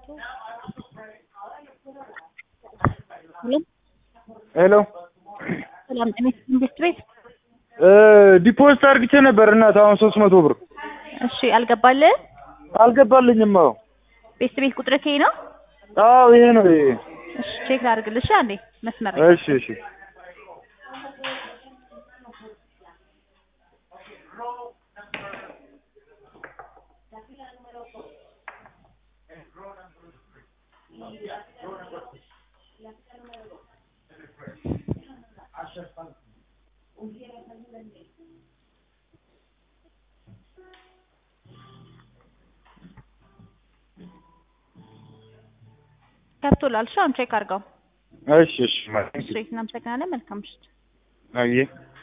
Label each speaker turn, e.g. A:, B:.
A: ሄሎ
B: ሰላም ጤና ኢንቨስት ቤት።
A: ዲፖዚት አድርግቼ ነበር እናት አሁን ሶስት መቶ ብር
B: እሺ አልገባልህ?
A: አልገባልኝም። አዎ
B: ቤት ቤት ቁጥር ከይ ነው?
A: አዎ ይሄ ነው ይሄ።
B: እሺ ቼክ ላድርግልሽ አንዴ መስመር ላይ
A: እሺ እሺ
B: ገብቶላል። እሺ አሁን ቼክ አድርገው።
A: እሺ እሺ
B: እሺ እናመሰግናለን። መልካም ምሽት።
A: አየህ